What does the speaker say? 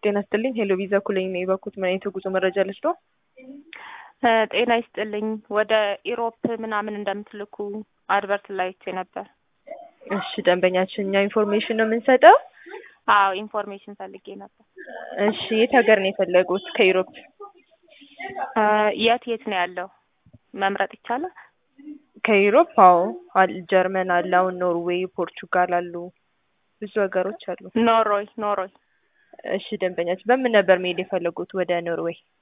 ጤና ይስጥልኝ ሄሎ ቪዛ ኩለኝ ነው የባኩት ምን አይነት የጉዞ መረጃ ልስጦ? ጤና ይስጥልኝ ወደ ኢሮፕ ምናምን እንደምትልኩ አድቨርት ላይ አይቼ ነበር። እሺ ደንበኛችን እኛ ኢንፎርሜሽን ነው የምንሰጠው። አዎ ኢንፎርሜሽን ፈልጌ ነበር። እሺ የት ሀገር ነው የፈለጉት? ከኢሮፕ የት የት ነው ያለው መምረጥ ይቻላል? ከኢሮፕ አዎ አል- ጀርመን አለ፣ አሁን ኖርዌይ፣ ፖርቹጋል አሉ፣ ብዙ ሀገሮች አሉ። ኖሮይ ኖሮይ እሺ ደንበኛችን በምን ነበር መሄድ የፈለጉት ወደ ኖርዌይ?